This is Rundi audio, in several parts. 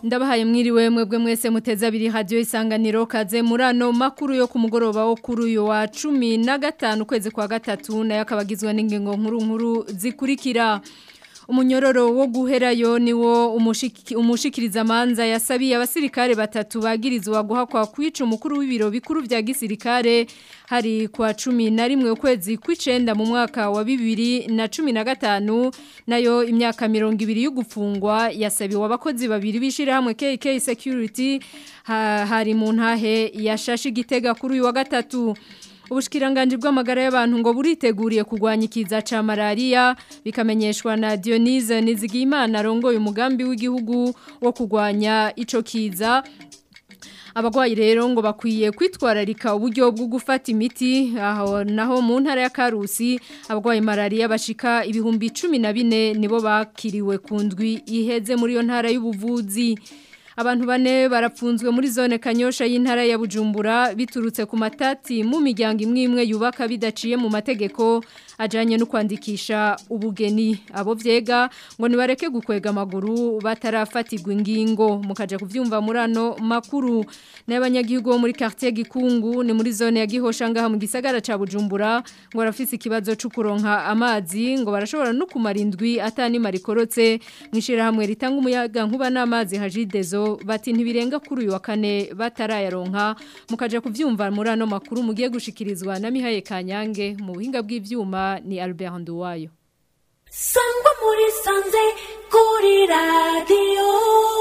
ndabahaye mwiriwe mwebwe mwese muteze abiri radio isanganiro kaze murano makuru yo ku mugoroba wo kuri uyu wa 15 kwezi kwa gatatu nayo akabagizwe n'ingingo nkuru nkuru zikurikira umunyororo wo guherayo niwo umushiki, umushikiriza manza yasabiye abasirikare batatu bagirizwa guhakwa kwica umukuru w'ibiro bikuru vya gisirikare hari kwa cumi na rimwe ukwezi kw'icenda mu mwaka wa bibiri na cumi na gatanu nayo imyaka mirongo ibiri y'ugufungwa yasabiwe abakozi babiri b'ishirahamwe KK Security ha, hari mu ntahe yashashe igitega kuri uyu wa gatatu Ubushikiranganje bw'amagara y'abantu ngo buriteguriye kugwanya ikiza ca malaria bikamenyeshwa na Dionise Nizigimana arongoye umugambi w'igihugu wo kugwanya ico kiza Abagwayi rero ngo bakwiye kwitwararika uburyo bwo gufata imiti aho naho mu ntara ya Karusi abagwayi malaria bashika ibihumbi 14 nibo bakiriwe kundwi iheze muri yo ntara y'ubuvuzi Abantu bane barapfunzwe muri zone kanyosha y'intara ya Bujumbura biturutse ku matati mu miryango imwe imwe yubaka bidaciye mu mategeko ajanye no kwandikisha ubugeni abo vyega ngo nibareke gukwega amaguru batarafatirwa ingingo mukaje kuvyumva murano makuru n'abanyagihugu bo muri quartier Gikungu ni muri zone ya Gihosha ngaha mu gisagara ca Bujumbura ngo barafise ikibazo cyo kuronka amazi ngo barashobora no kumara indwi atani marikorotse mwishira hamwe ritanga umuyaga nkuba n'amazi hajidezo bati ntibirenga kuri uyu wa kane batarayaronka mukaje kuvyumva muri ano makuru mugiye gushikirizwa na Mihaye Kanyange mu buhinga bw'ivyuma ni Albert Nduwayo Sangwa muri sanze kuri radio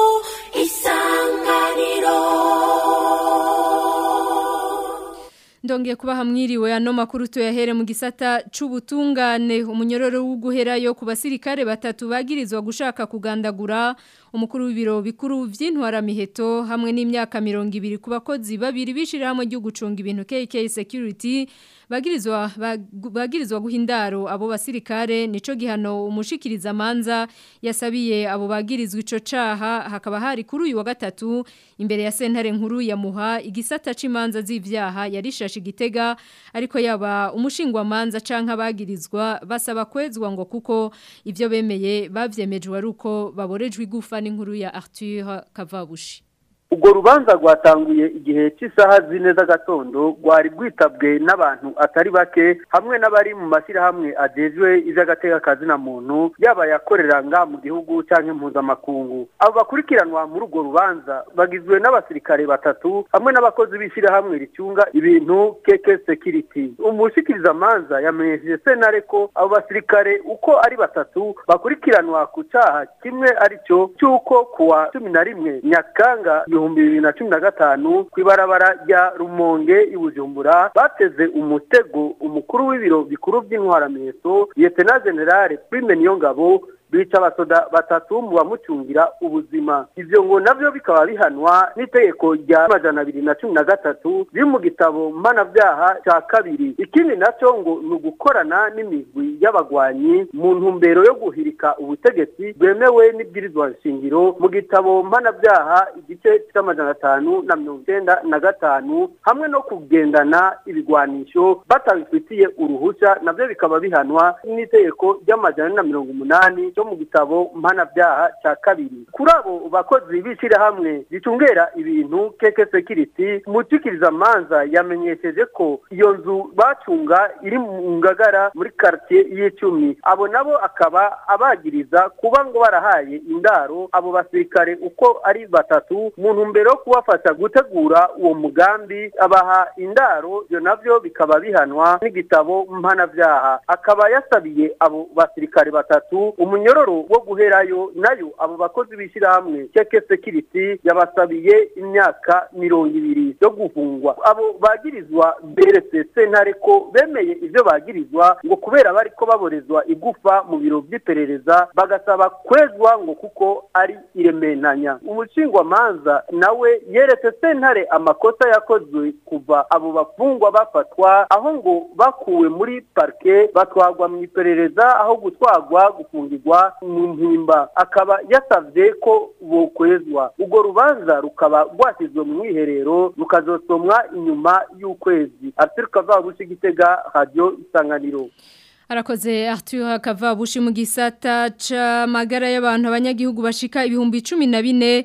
isanganiro Ndongeye kuba hamwiriwe ano makuru tuyahere mu gisata c'ubutungane umunyororo w'uguherayo ku basirikare batatu bagirizwa gushaka kugandagura umukuru w'ibiro bikuru vy'intwara miheto hamwe n'imyaka 200 ku bakozi babiri bishira hamwe ryo gucunga ibintu KK Security bagirizwa bagirizwa guhindaro abo basirikare nico gihano umushikiriza manza yasabiye abo bagirizwa ico caha hakaba hari kuri uyu wa gatatu imbere ya sentare nkuru ya muha igisata c'imanza z'ivyaha yarishashe igitega ariko yaba umushingwa manza canka bagirizwa basaba kwezwa ngo kuko ivyo bemeye bavyemejwe aruko baborejwe igufa n'inkuru ya Arthur Kavabushi ubwo rubanza rwatanguye igihe cy'isaha zine z'agatondo rwari rwitabwe n'abantu atari bake hamwe n'abari mu mashyirahamwe agejwe iby'agatekakazi na muntu yaba yakorera nga mu gihugu cyangwa impuzamakungu abo bakurikiranwa muri urwo rubanza bagizwe n'abasirikare batatu hamwe n'abakozi b'ishyirahamwe ricunga ibintu keke sekiriti umushyikirizamanza yamenyesheje senare ko abo basirikare uko ari batatu bakurikiranwa ku cyaha kimwe aricyo cy'uko kuwa cumi na rimwe nyakanga ibihumbi bibiri na cumi na gatanu ku ibarabara rya rumonge i bujumbura bateze umutego umukuru w'ibiro bikuru by'intwaramiheto liyetena generale prime niyongabo bica abasoda batatu mu bamucungira ubuzima ivyo ngo navyo bikaba bihanwa n'itegeko rya majana abiri na cumi na gatatu biri mu gitabo mpanavyaha ca kabiri ikindi naco ngo ni ugukorana n'imigwi y'abagwanyi mu ntumbero yo guhirika ubutegetsi bwemewe n'ibwirizwa nshingiro mu gitabo mpanavyaha igice c'amajana atanu na mirongo icenda na gatanu hamwe no kugendana ibigwanisho batabifitiye uruhusha navyo bikaba bihanwa n'itegeko ry'amajana na mirongo umunani cyo mu gitabo mpanavyaha ca kabiri kuri abo bakozi b'ishirahamwe ricungera ibintu keke security umucikiriza manza yamenyesheje ko iyo nzu bacunga iri mu ngagara muri quartier y'icumi abo nabo akaba abagiriza kuba ngo barahaye indaro abo basirikare uko ari batatu mu ntumbero yo kubafasha gutegura uwo mugambi abaha indaro ivyo navyo bikaba bihanwa n'igitabo mpanavyaha akaba yasabiye abo basirikare batatu umunyo umunyororo wo guherayo nayo abo bakozi b'ishyirahamwe keke security yabasabiye imyaka mirongo ibiri yo gufungwa abo bagirizwa beretse sentare ko bemeye ivyo bagirizwa ngo kubera bariko baborezwa igufa mu biro vy'iperereza bagasaba kwezwa ngo kuko ari irementanya umushingwamanza nawe yeretse sentare amakosa yakozwe kuva abo bafungwa bafatwa aho ngo bakuwe muri parke batwagwa mu iperereza aho gutwagwa gufungirwa mu mpimba akaba yasavye ko bokwezwa urwo rubanza rukaba rwashyizwe mu mwiherero rukazosomwa inyuma y'ukwezi arthur kavabushi gitega radio isanganiro Arakoze Arthur Kavabushi mu gisata c'amagara y'abantu abanyagihugu bashika ibihumbi 14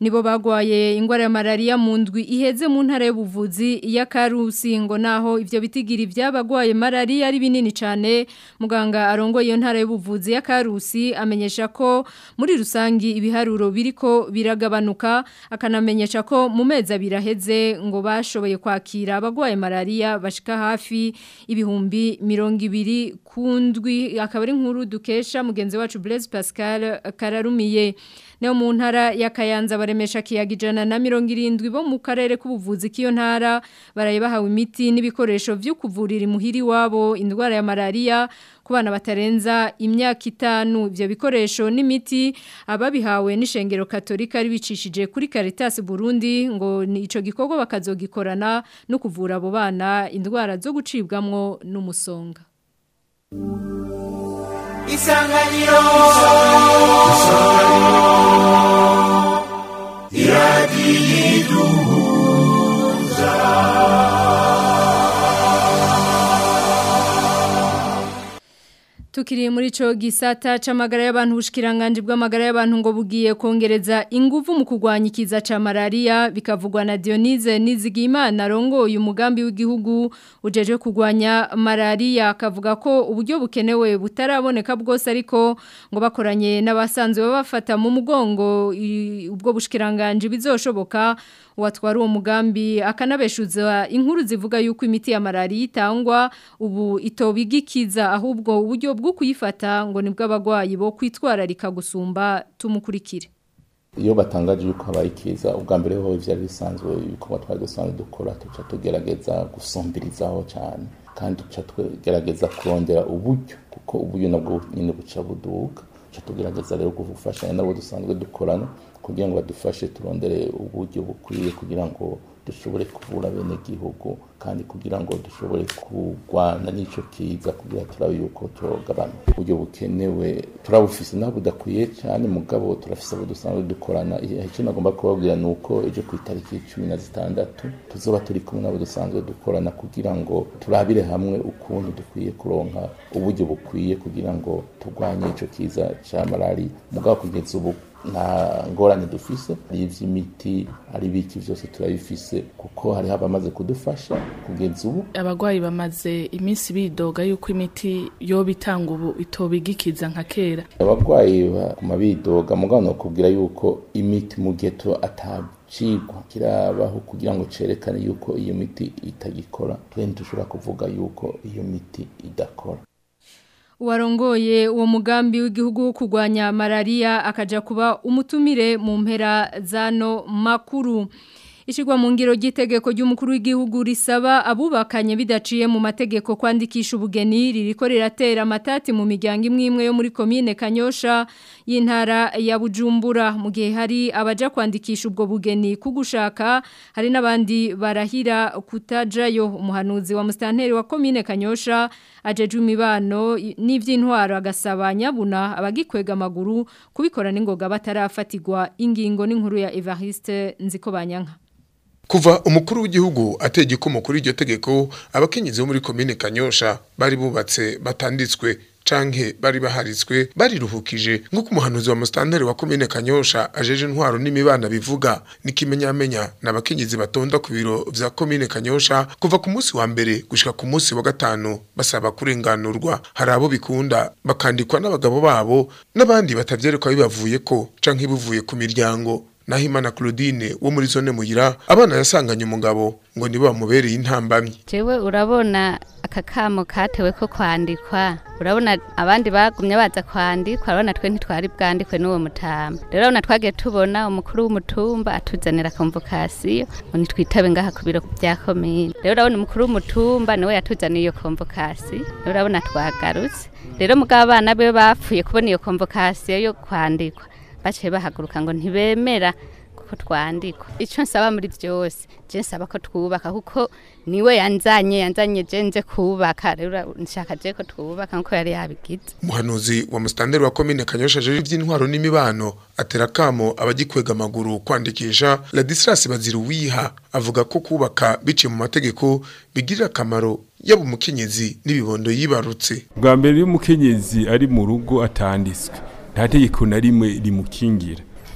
nibo bagwaye ingwara ya malaria mu ndwi iheze mu ntara y'ubuvuzi ya Karusi ngo naho ivyo bitigiri byabagwaye malaria ari binini cyane muganga arongoye iyo ntara y'ubuvuzi ya Karusi amenyesha ko muri rusangi ibiharuro biriko biragabanuka akanamenyesha ko mu mezi abiri aheze ngo bashoboye kwakira abagwaye malaria bashika hafi ibihumbi mirongo ibiri kundwi akaba ari nkuru dukesha mugenzi wacu Blaise Pascal Kararumiye Neo mu ntara ya Kayanza baremesha kiyagijana na mirongo irindwi bo mu karere k'ubuvuzi k'iyo ntara baraye bahawe imiti n'ibikoresho byo kuvurira imuhiri wabo indwara ya malaria ku bana batarenza imyaka itanu ibyo bikoresho n'imiti ababihawe n'ishengero katolika ribicishije kuri Caritas Burundi ngo ni ico gikorwa bakazogikorana no kuvura abo bana indwara zo gucibwamwo n'umusonga Isanganiro Tukiri muri ico gisata c'amagara y'abantu bushikiranganje bw'amagara y'abantu ngo bugiye kongereza inguvu mu kugwanya ikiza ca malaria bikavugwa na Dionise Nizigimana rongoye umugambi w'igihugu ujeje kugwanya malaria akavuga ko uburyo bukenewe butaraboneka bwose ariko ngo bakoranye n'abasanzwe babafata mu mugongo i- ubwo bushikiranganje bizoshoboka watwara uwo mugambi akanabeshuza inkuru zivuga yuko imiti ya malaria itangwa ubu itobigikiza ahubwo uburyo bwo kuyifata ngo nibwo abagwayi bo kwitwararika gusumba tumukurikire iyo batangaje yuko habaye ikiza ubwa mbere ho byari bisanzwe ibikorwa twari dusanzwe dukora tuca tugerageza gusumbirizaho cyane kandi tuca tugerageza kurondera uburyo kuko uburyo nabwo nyine buca buduka tuca tugerageza rero gufashanya nabo dusanzwe dukorana kugira ngo badufashe turondere uburyo bukwiye kugira ngo dushobore kuvura bene gihugu kandi kugira ngo dushobore kurwana n'ico kiza kugira turabe yuko cyogabanuka uburyo bukenewe turabufise naho budakwiye cyane mugabo turafise abo dusanzwe dukorana icyo nagomba kubabwira ni uko ejo ku itariki cumi na zitandatu tuzoba turi kumwe n'abo dusanzwe dukorana kugira ngo turabire hamwe ukuntu dukwiye kuronka uburyo bukwiye kugira ngo turwanye ico kiza ca malari mugabo kugeza ubu nta ngorane dufise ari ivy'imiti ari biki vyose turabifise kuko hariho abamaze kudufasha kugeza ubu abagwayi bamaze iminsi bidoga yuko imiti yoba itanga ubu itobigikiza nka kera abagwayi baguma bidoga mugabo nokubwira yuko imiti mu gihe tu atacigwa kirabaho kugira ngo cerekane yuko iyo miti itagikora twe ntidushobora kuvuga yuko iyo miti idakora Uwarongoye uwo mugambi w'igihugu wo kurwanya malaria akaja kuba umutumire mu mpera zano makuru. Ishigwa mu ngiro ry'itegeko ry'umukuru w'igihugu risaba abubakanye bidaciye mu mategeko kwandikisha ubugeni ririko riratera amatati mu miryango imwe imwe yo muri komine Kanyosha y'intara ya Bujumbura mu gihe hari abaja kwandikisha ubwo bugeni kugushaka hari n'abandi barahira kutajayo umuhanuzi wa mustanteri wa komine Kanyosha ajeje imibano n'ivy'intwaro agasaba nyabuna abagikwega amaguru kubikora n'ingoga batarafatirwa ingingo n'inkuru ya Evariste Nzikobanyanka Kuva umukuru w'igihugu ategeka umukuru iryo tegeko abakenyezi bo muri komine Kanyosha bari bubatse batanditswe canke bari baharitswe bariruhukije nk'uko umuhanuzi wa mustanteri wa komine Kanyosha ajeje intwaro n'imibana bivuga n'ikimenyamenya n'abakenyezi batonda ku biro vya komine Kanyosha kuva ku munsi wa mbere gushika ku munsi wa gatanu basaba kurenganurwa hari abo bikunda bakandikwa n'abagabo babo n'abandi batavyerekwa bibavuye ko canke bivuye ku miryango Nahimana Claudine wo muri zone muyira abana yasanganye umugabo ngo nibo bamubereye intambamyi jewe urabona aka kamo katewe ko kwandikwa urabona abandi bagumye baza kwandikwa urabona twe ntitwari bwandikwe n'uwo mutamba rero urabona twagiye tubona umukuru w'umutumba atuzanira konvokasiyo ngo nitwitabe ngaha ku biro bya komine rero urabona umukuru w'umutumba niwe yatuzaniye iyo konvokasiyo rero urabona twagarutse rero mugabo abana be bapfuye kubona iyo konvokasiyo yo kwandikwa baciye bahaguruka ngo ntibemera kuko twandikwa icyo nsaba muri byose je nsaba ko twubaka kuko niwe yanzanye yanzanye je nze kubaka rero nshaka je ko twubaka nkuko yari yabigize umuhanuzi wa mustanteri wa komine Kanyosha ajeje ivy'intwaro n'imibano atera kamo abagikwega amaguru kwandikisha Ladislas Baziruwiha avuga ko kubaka biciye mu mategeko bigirira akamaro yaba umukenyezi n'ibibondo yibarutse bwa mbere iyo umukenyezi ari mu rugo atanditswe nta tegeko na rimwe rimukingira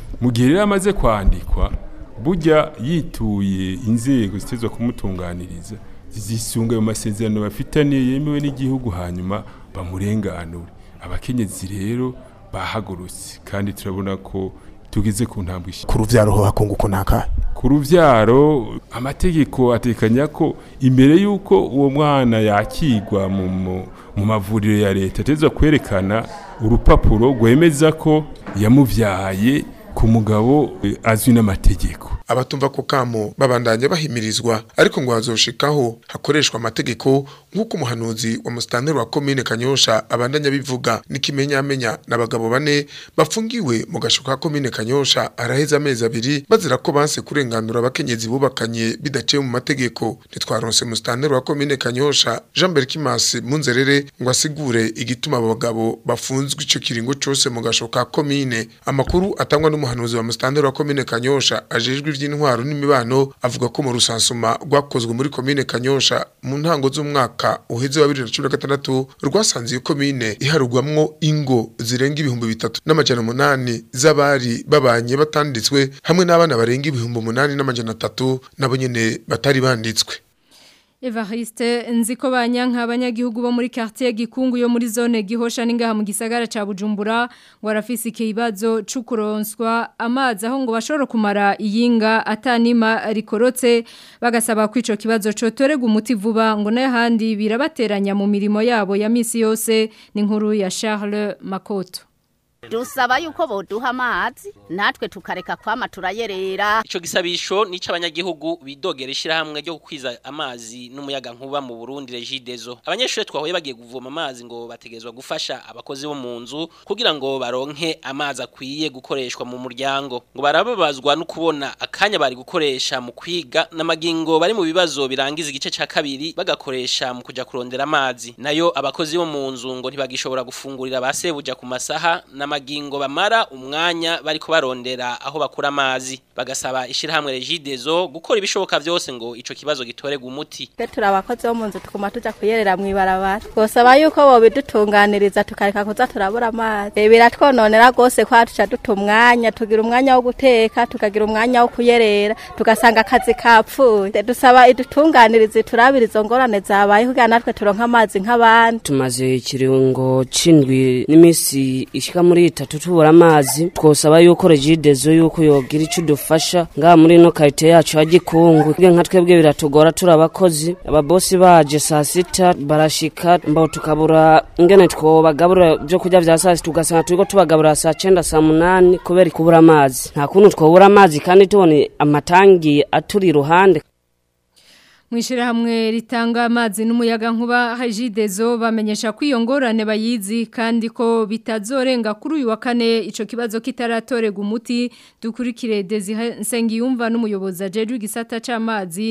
mu gihe rero amaze kwandikwa burya yituye inzego zitezwa kumutunganiriza zizisunga ayo masezerano bafitaniye yemewe n'igihugu hanyuma bamurenganure abakenyezi rero bahagurutse kandi turabona ko tugeze ku ntambwe ishya ku ruvyaro ho hakunguko nakahe ku ruvyaro amategeko atekanya ko imbere y'uko uwo mwana yakigwa mu mu- mu mavuriro ya leta ateza kwerekana urupapuro rwemeza ko yamuvyaye ku mugabo eh, azwi n'amategeko abatumva ko kamo babandanya bahimirizwa ariko ngo hazoshikaho hakoreshwa amategeko nk'uko umuhanuzi wa musitanteri wa komine kanyosha abandanya bivuga n'ikimenyamenya n'abagabo bane bafungiwe mu gasho ka komine kanyosha araheze amezi abiri bazira ko banse kurenganura abakenyezi bubakanye bidaciye mu mategeko ntitwaronse musitanteri wa komine kanyosha jean berkimasi munzerere ngo asigure igituma abo bagabo bafunzwe ico kiringo cose mu gasho ka komine amakuru atangwa n'umuhanuzi wa musitanteri wa komine kanyosha ajejwe ivy'intwaro n'imibano avuga ko mu rusansuma rwakozwe muri komine kanyosha mu ntango z'umwaka uheze wa 2016 rwasanze iyo komine iharugwamwo ingo zirenga ibihumbi bitatu n'amajana umunani z'abari babanye batanditswe hamwe n'abana barenga ibihumbi umunani n'amajana atatu nabo nyene batari banditswe Evariste nziko banyanka abanyagihugu bo muri quartier gikungu yo muri zone gihosha ningaha mu gisagara ca Bujumbura ngo arafise ikibazo cukuronswa amazi aho ngo bashobora kumara iyinga atanima rikorotse bagasaba ko ico kibazo cotorega umuti vuba ngo nayo handi birabateranya mu mirimo yabo ya misi yose ni nkuru ya Charles Makoto dusaba yuko boduha amazi natwe tukareka kwama turayerera Ico gisabisho nico abanyagihugu bidogera ishirahamwe ryo gukwiza amazi n'umuyaga nkuba mu Burundi Regideso. Abanyeshure twahoye bagiye kuvoma amazi ngo bategezwa gufasha abakozi bo mu nzu kugira ngo baronke amazi akwiye gukoreshwa mu muryango. Ngo barababazwa no kubona akanya bari gukoresha mu kwiga n'amagingo bari mu bibazo birangiza igice ca kabiri bagakoresha mu kuja kurondera amazi. Nayo abakozi bo mu nzu ngo ntibagishobora gufungurira basebuja ku masaha n'amagingo bamara umwanya bariko barondera aho bakura amazi bagasaba ishirahamwe Regideso gukora ibishoboka vyose ngo ico kibazo gitorega umuti twe turi abakozi bo mu nzu tukuma tuja kuyerera mw'ibarabara twosaba yuko bobidutunganiriza tukareka kuza turabura amazi Eh, biratwononera rwose kwa tuca duta umwanya tugira umwanya wo guteka tukagira umwanya wo kuyerera tugasanga akazi kapfuye Eh, dusaba idutunganiriza turabira izo ngorane zabaye kugira natwe turonke amazi nk'abandi tumaze ikirungo c'indwi n'imisi ishika muri itatu tubura amazi twosaba yuko regidezo yuko yogira ico dufasha ngaha muri ino karite yacu ya gikungu bwe nka twebwe biratugora turi abakozi ababosi baje saa sita barashika mbaho tukabura ingene twobagabura vyo kurya vya saa sita ugasanga turiko tubagaburira saa cenda saa munani kubera kubura amazi nta kuntu twobura amazi kandi tubone amatangi aturi iruhande Mwishira hamwe ritanga amazi n'umuyaga nkuba hajidezo bamenyesha ko iyo ngorane bayizi kandi ko bitazorenga kuri uyu wa kane ico kibazo kitaratorega umuti dukurikire Desire Nsengiyumva n'umuyobozi ajeje igisata c'amazi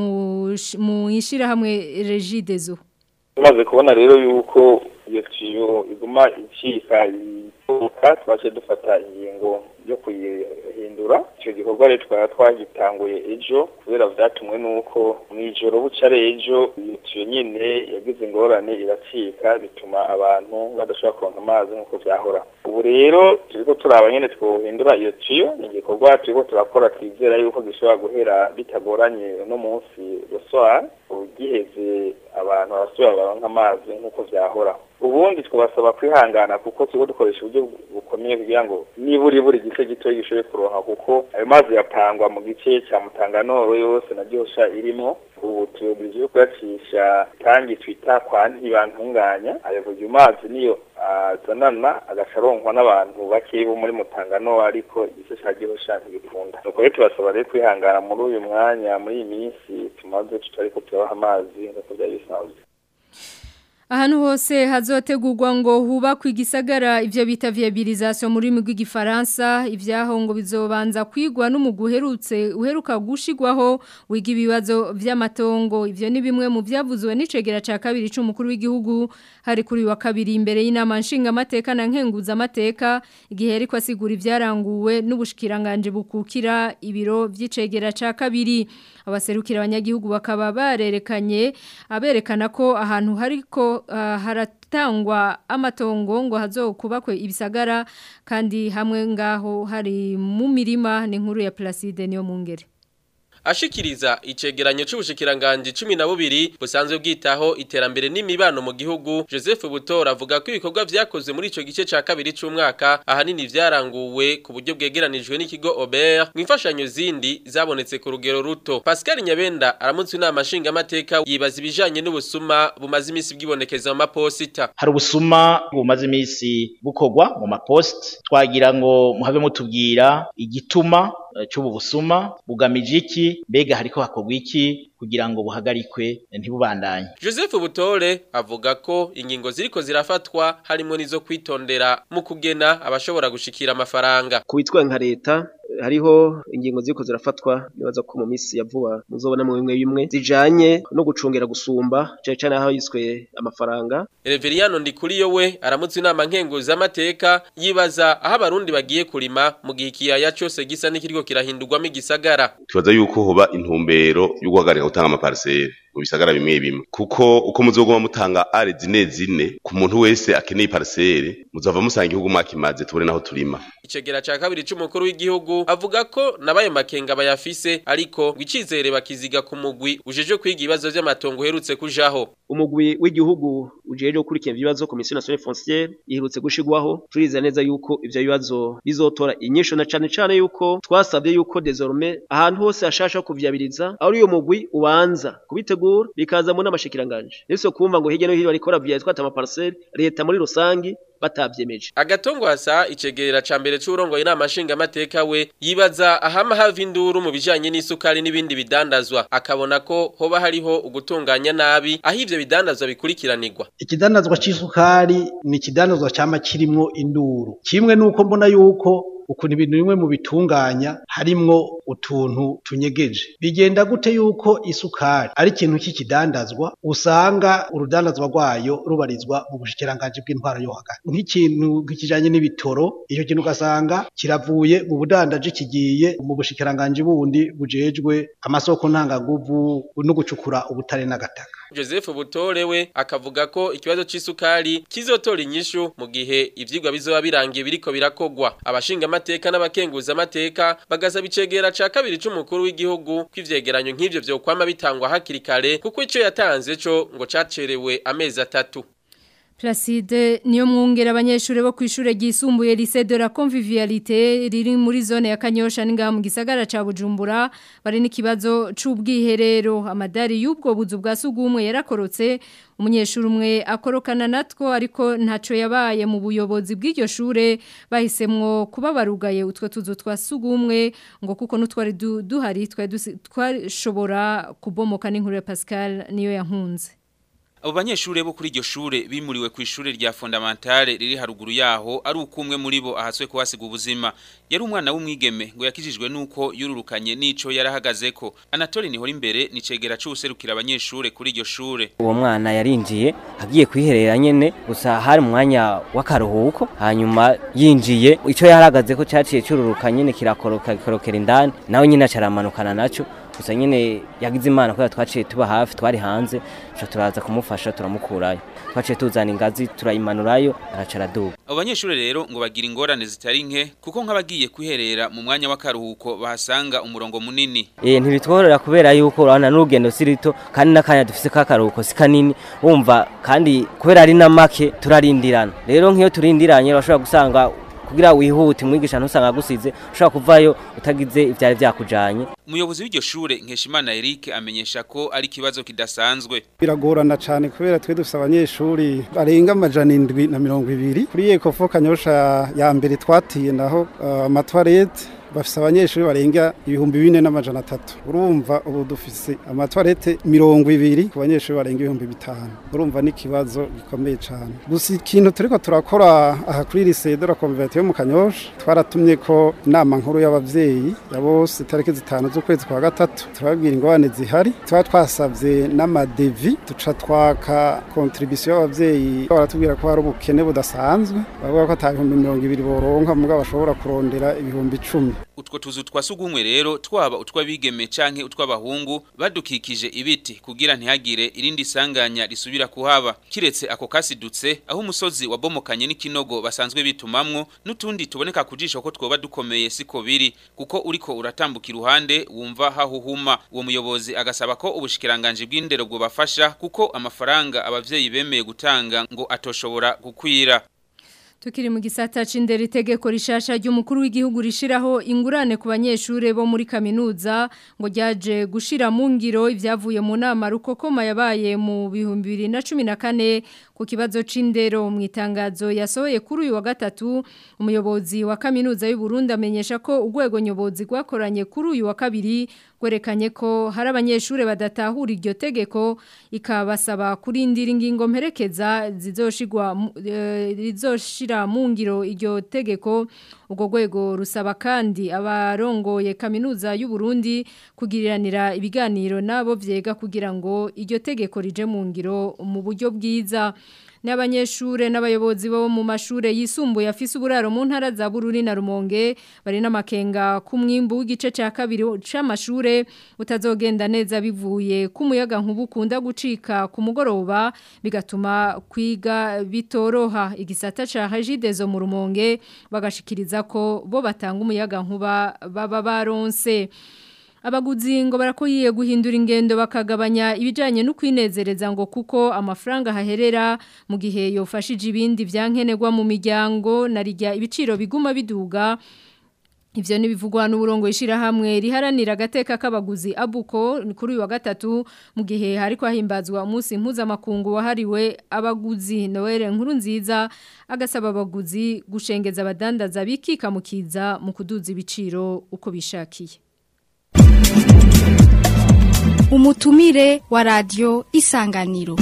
mu mu ishira hamwe regidezo tumaze kubona rero yuko iyo tiyo iguma icika ituka twaje dufata ingingo yo kuyihindura icyo gikorwa rero twaba twagitanguye ejo kubera vyatumwe n'uko mw'ijoro buca ari ejo iyo tiyo nyene yagize ingorane iracika bituma abantu badashobora kuronka amazi nk'uko vyahora ubu rero turiko turaba nyene twohindura iyo tiyo ni igikorwa turiko turakora twizera yuko gishobora guhera bitagoranye uno munsi ruswara ubugiheze abantu barasubira baronka amazi nk'uko vyahora ubundi twabasaba kwihangana kuko turiko dukoresha uburyo bukomeye kugira ngo nibura buri gice gito gishoboye kuronka kuko ayo mazi yapangwa mu gice cya mutanganoro yose na ryosha irimo ubu tuyobije kuyacisha tangi twita kwa ntibantunganya ayo buryo mazi niyo azanana agaca aronkwa n'abantu bake bo muri mutangano ariko igice cya gihosha ntibikunda nuko rero tubasaba rero kwihangana muri uyu mwanya muri iyi minsi tumaze tutariko turabaha amazi nk'uko byari bisanzwe Ahantu hose hazotegurwa ngo hubakwe igisagara ivyo bita viabilisation muri migwi gifaransa ivyaho ngo bizobanza kwigwa n'umuguherutse uheruka gushigwaho wiga ibibazo vy'amatongo ivyo ni bimwe mu vyavuzwe n'icegera ca kabiri c'umukuru w'igihugu hari kuri wa kabiri imbere y'inama nshinga amateka na nkenguza amateka igihe ariko asigura ivyaranguwe n'ubushikiranganje bukukira ibiro vy'icegera ca kabiri abaserukira abanyagihugu bakaba barerekanye aberekana ko ahantu hariko uh, haratangwa amatongo ngo hazokubakwe ibisagara kandi hamwe ngaho hari mu mirima ni nkuru ya Placide niyo mungere ashikiriza icegeranyo c'ubushikiranganje 12 busanzwe bwitaho iterambere n'imibano mu gihugu Joseph Butora avuga ko ibikorwa vyakozwe muri ico gice ca kabiri c'umwaka ahanini vyaranguwe ku buryo bwegeranijwe n'ikigo Aubert mwifashanyo zindi zabonetse ku rugero ruto Pascal Nyabenda aramutse inama nshinga amateka yibaza ibijanye n'ubusuma bumaze imisi bwibonekeza mu maposita hari ubusuma bumaze imisi bukorwa mu mapost twagira ngo muhave mutubwira igituma cy'ubu busuma bugamije iki mbega hariko hakorwa iki kugira ngo buhagarikwe ntibubandanye Joseph Butore avuga ko ingingo ziriko zirafatwa harimo nizo kwitondera mu kugena abashobora gushikira amafaranga kubitwa nka leta hariho ingingo ziriko zirafatwa nibaza ko mu minsi ya vuba muzobona mu bimwe bimwe zijanye no gucungera gusumba cyane cyane aho yiswe amafaranga Reveriano Ndikuriyo we aramutse inama nkenguza amateka yibaza aho abarundi bagiye kurima mu gihe ikiyaya cyose gisa n'ikiriko kirahindurwamo igisagara tubaza yuko hoba intumbero yo guhagarika gutanga amapariseri mu bisagara bimwe bimwe kuko uko muzoguma mutanga are zine zine ku muntu wese akeneye pariseri muzava musanga igihugu mwakimaze tubone naho turima icegera ca kabiri c'umukuru w'igihugu avuga ko nabayo makenga bayafise ariko gwicizere bakiziga ku mugwi ujeje kwiga ibibazo vy'amatongo uherutse kujaho umugwi w'igihugu ujeje gukurikira ibibazo komisiyo nationale foncière iherutse gushigwaho turiza neza yuko ivyo bibazo bizotora inyisho na cane cane yuko twasabye yuko désormais ahantu hose hashasha kuvyabiriza ari uyo mugwi ubanza kubitegura bikaza mu n'amashikiranganje nese kumva ngo hirya no hino barikora vya twata amaparcelle leta muri rusangi batavyemeje agatongo hasa icegera ca mbere c'urongoye inama nshinga amateka we yibaza ahama hava induru mu bijanye n'isukari n'ibindi bidandazwa akabona ko hoba hariho ugutunganya nabi aho ivyo bidandazwa bikurikiranirwa ikidandazwa c'isukari ni ikidandazwa cama kirimwo induru kimwe nuko mbona yuko ukuntu ibintu bimwe mu bitunganya harimwo utuntu tunyegeje bigenda gute yuko isukari ari ikintu cy'ikidandazwa usanga urudandazwa rwayo rubarizwa mu bushikiranganje bw'intwaro yo hagati nk'ikintu kijanye n'ibitoro icyo kintu ugasanga kiravuye mu budandaji kigiye mu bushikiranganje bundi bujejwe amasoko ntangaguvu no gucukura ubutare n'agataka Joseph Butore we akavuga ko ikibazo c'isukari kizotora inyishu mu gihe ivyigwa bizoba birangiye biriko birakogwa abashinga amateka n'abakenguza amateka bagasaba icegera ca kabiri c'umukuru w'igihugu kw'ivyegeranyo nk'ivyo vyokwama bitangwa hakiri kare kuko ico yatanze co ngo cacerewe amezi atatu Placide niyo mwungera abanyeshuri bo kwishure ryisumbuye lycée de la convivialité riri muri zone ya Kanyosha ninga mu gisagara ca Bujumbura bari n'ikibazo c'ubwiherero amadari y'ubwo buzu bwa sugumwe yarakorotse umunyeshuri umwe akorokana natwo ariko ntaco yabaye mu buyobozi bw'iryo shure bahisemwo kuba barugaye utwo tuzu twa sugumwe ngo kuko nutwari duhari twashobora kubomoka n'inkuru ya Pascal niyo yankunze Abo banyeshure bo kuri iryo shure bimuriwe ku ishure rya fondamentale riri haruguru yaho ari ukumwe muri bo ahaswe kuhasiga ubuzima yari umwana w'umwigeme ngo yakijijwe nuko yururukanye nico yarahagazeko Anatole nihora imbere nicegera c'userukira abanyeshure kuri iryo shure uwo mwana yarinjiye agiye kwiherera nyene gusa hari umwanya w'akaruhuko hanyuma yinjiye ico yarahagazeko caciye cururukanye nyene kirakoroka gikorokera indani nawe nyine acaramanukana naco gusa nyine yagize imana kubera twaciye tuba hafi twari hanze cyo turaza kumufasha turamukurayo twaciye tuzana ingazi turayimanurayo aracara duba abo banyeshuri rero ngo bagira ingorane zitari nke kuko nk'abagiye kwiherera mu mwanya w'akaruhuko bahasanga umurongo munini eh ntibitworora kubera yuko urabona n'urugendo si rito kandi n'akanya dufise k'akaruhuko si kanini wumva kandi kubera ari na make turarindirana rero nk'iyo turindiranye urashobora gusanga kugira wihute mwigisha ntusanga agusize ushobora kuvayo utagize ivyari vyakujanye umuyobozi w'iryo shure nkeshimana Eric amenyesha ko ari kibazo kidasanzwe biragorana cyane kubera twe dufite abanyeshuri barenga amajana indwi na mirongo ibiri kuri ekofo kanyosha ya mbere twatiye naho amatwarete bafise abanyeshuri barenga ibihumbi bine n'amajana atatu urumva ubu dufise amatwarete mirongo ibiri ku banyeshuri barenga ibihumbi bitanu urumva n'ikibazo gikomeye cyane gusa ikintu turiko turakora aha kuri lycée de la converte yo mu kanyosha twaratumye ko inama nkuru y'abavyeyi ya bose itariki zitanu z'ukwezi kwa gatatu turababwira ingorane zihari tuba twasavye n'amadevi duca twaka contribution y'abavyeyi baratubwira ko hari ubukene budasanzwe bavuga ko ata bihumbi mirongo ibiri boronka mugabo bashobora kurondera ibihumbi icumi utwo tuzu twa sugumwe rero twaba utw'abigeme canke utw'abahungu badukikije ibiti kugira ntihagire irindi sanganya risubira kuhaba kiretse ako kasidutse aho umusozi wabomokanye n'ikinogo basanzwe bitumamwo n'utundi tuboneka kujisho ko twoba dukomeye siko biri kuko uriko uratambuka iruhande wumva hahuhuma uwo muyobozi agasaba ko ubushikiranganje bw'indero bwo bafasha kuko amafaranga abavyeyi bemeye gutanga ngo atoshobora gukwira Tukiri mu gisata c'indero itegeko rishasha ry'umukuru w'igihugu rishiraho ingurane ku banyeshure bo muri kaminuza ngo ryaje gushira mu ngiro ivyavuye mu nama rukokoma yabaye mu bihumbi bibiri na cumi na kane ku kibazo c'indero mu itangazo yasohoye kuri uyu wa gatatu umuyobozi wa kaminuza y'u Burundi amenyesha ko urwego nyobozi rwakoranye kuri uyu wa kabiri gwerekanye ko hari abanyeshure badatahura iryo tegeko ikabasaba kurindira ingingo mperekeza zizoshigwa mu- eh, rizoshira mu ngiro iryo tegeko ubwo rwego rusaba kandi abarongoye kaminuza y'u Burundi kugiriranira ibiganiro nabo vyega kugira ngo iryo tegeko rije mu ngiro mu buryo bwiza n'abanyeshure n'abayobozi bo mu mashure yisumbuye afise uburaro mu ntara za Bururi na Rumonge bari n'amakenga ku mwimbu w'igice ca kabiri c'amashure utazogenda neza bivuye ku muyaga nkubu kunda gucika ku mugoroba bigatuma kwiga bitoroha igisata ca Hajidezo mu Rumonge bagashikiriza ko bo batanga umuyaga nkuba baba baronse Abaguzi ngo barakoyiye guhindura ingendo bakagabanya ibijanye no kwinezereza ngo kuko amafaranga haherera mu gihe yofashije ibindi vyankenerwa mu miryango narijya ibiciro biguma biduga Ivyo nibivugwa n'uburongo ishira hamwe riharanira agateka k'abaguzi abuko ni kuri uyu wa gatatu mu gihe hariko hahimbazwa umunsi mpuzamakungu wahariwe abaguzi Noel nkuru nziza agasaba abaguzi gushengeza abadandaza bikika mukiza mu kuduza ibiciro uko bishakiye umutumire wa radio isanganiro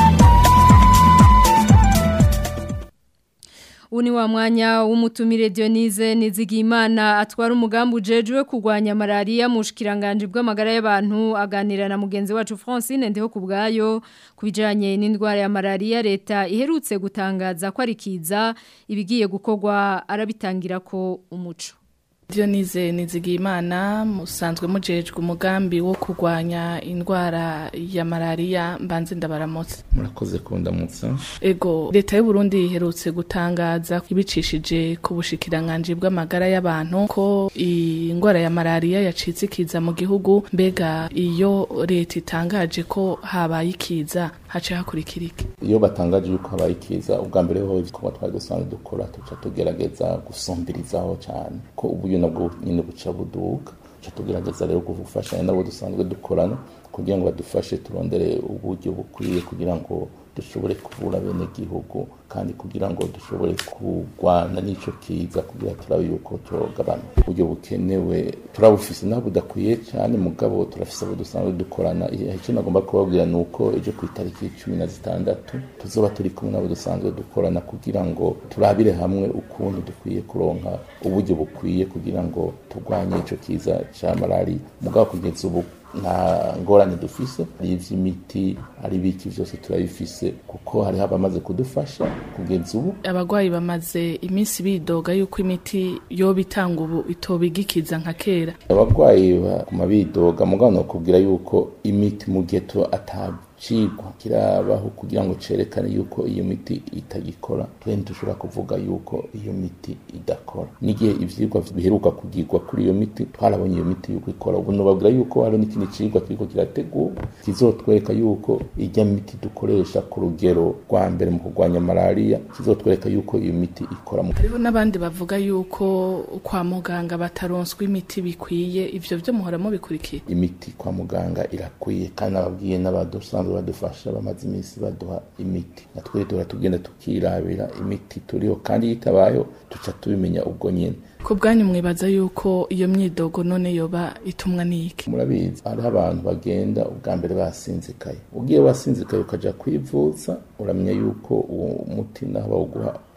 Uni wa mwanya w'umutumire Dionise Nizigimana atwara umugambi ujejwe kurwanya malaria mu shikiranganje bw'amagara y'abantu aganira na mugenzi wacu Francine ndeho kubgayo kubijanye n'indwara ya malaria leta iherutse gutangaza ko ari kiza ibigiye gukorwa arabitangira ko umuco Dionise Nizigimana musanzwe mujejwe umugambi wo kurwanya indwara ya malaria mbanze ndabaramutse murakoze kundamutsa Ego leta y'u Burundi iherutse gutangaza ibicishije ku bushikiranganje bw'amagara y'abantu ko indwara ya malaria yacitse ikiza mu gihugu mbega iyo leta itangaje ko habaye ikiza hace hakurikira iki iyo batangaje yuko habaye ikiza ubwa mbere ho ibikorwa twari dusanzwe dukora tuca tugerageza gusumbirizaho cyane ko uburyo nabwo nyine buca buduka tuca tugerageza rero gufashanya nabo dusanzwe dukorana kugira ngo badufashe turondere uburyo bukwiye kugira ngo dushobore kuvura bene gihugu kandi kugira ngo dushobore kurwana n'ico kiza kugira turabe yuko tugabana uburyo bukenewe turabufise naho budakwiye cyane mugabo turafise abo dusanzwe dukorana icyo nagomba kubabwira ni uko ejo ku itariki cumi na zitandatu tuzoba turi kumwe n'abo dusanzwe dukorana kugira ngo turabire hamwe ukuntu dukwiye kuronka uburyo bukwiye kugira ngo turwanye ico kiza ca malariya mugabo kugeza ubu nta ngorane dufise ari ivy'imiti ari biki vyose turabifise kuko hariho abamaze kudufasha kugeza ubu abagwayi bamaze iminsi bidoga yuko imiti yoba itanga ubu itobigikiza nka kera abagwayi baguma bidoga mugabo nokubwira yuko imiti mu gihe tu atacigwa kirabaho kugira ngo cerekane yuko iyo miti itagikora twe ntidushobora kuvuga yuko iyo miti idakora n'igihe ivyigwa biheruka kugirwa kuri iyo miti twarabonye iyo miti yuko ikora ubu nobabwira yuko hari n'ikindi cigwa kiriko kirategurwa kizotwereka yuko irya miti dukoresha ku rugero rwa mbere mu kurwanya malariya kizotwereka yuko iyo miti ikora mu hariho n'abandi bavuga yuko kwa muganga bataronswa imiti bikwiye ivyo vyo muhora mubikurikiye imiti kwa muganga irakwiye kandi ababwiye n'abadusanzwe badufasha bamaze iminsi baduha imiti natwe duhora tugenda tukirabira imiti turiho kandi yitabayeho tuca tubimenya ubwo nyene ku bwanyu mwibaza yuko iyo myidogo none yoba itumwa n'iki murabizi hariho abantu bagenda ubwa mbere basinzikaye ugiye wasinzikaye ukaja kwivuza uramenya yuko uwo muti naho bawuguha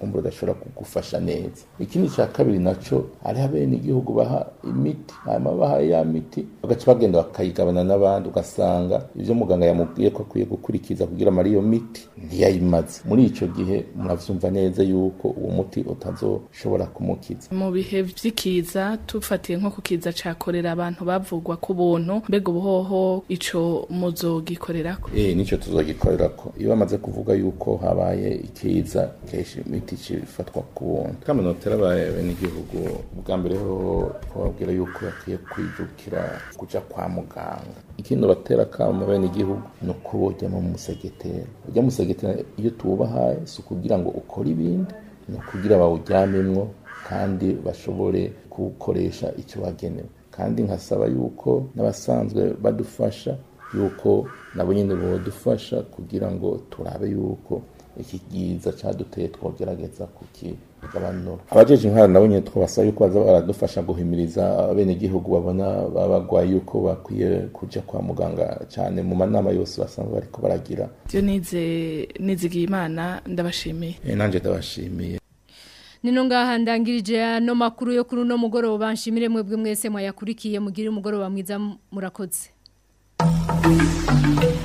kumbura udashobora kugufasha neza ikindi cya kabiri naco hariho abene igihugu baha imiti hanyuma baha ya miti bagaca bagenda bakayigabana n'abandi ugasanga ivyo muganga yamubwiye ko akwiye gukurikiza kugira amara iyo miti ntiyayimaze muri ico gihe muravyumva neza yuko uwo muti utazoshobora kumukiza mu bihe vy'ikiza tufatiye nko ku kiza ca korera abantu bavugwa ku buntu mbega ubuhoho ico muzogikorerako eh nico tuzogikorerako iyo bamaze kuvuga yuko habaye ikiza kenshi imiti cifatwa ku buntu kaminotera bene igihugu bwa mbere ho twababwira yuko bakwiye kwijukira kuja kwa muganga ikindi batera kama bene igihugu ni uko bojya mu musegetera ujya musegetera iyo tuwubahaye si ukugira ngo ukore ibindi ni ukugira bawujyamemwo kandi bashobore kuwukoresha icyo wagenewe kandi nkasaba yuko n'abasanzwe badufasha yuko nabo nyine bodufasha kugira ngo turabe yuko iki giza cyaduteye twogerageza kukigabanura abajeje intwara nabo nyine twabasaba yuko baza baradufasha guhimiriza abenegihugu babona babagwaye yuko bakwiye kuja kwa muganga cyane mu manama yose basanzwe bariko baragira Dionize nizigiye imana ndabashimiye Eh, nanje ndabashimiye Nino ngaha ndangirije ano makuru yo kuri uno mugoroba nshimire mwebwe mwese mwayakurikiye mugire umugoroba mwiza murakoze.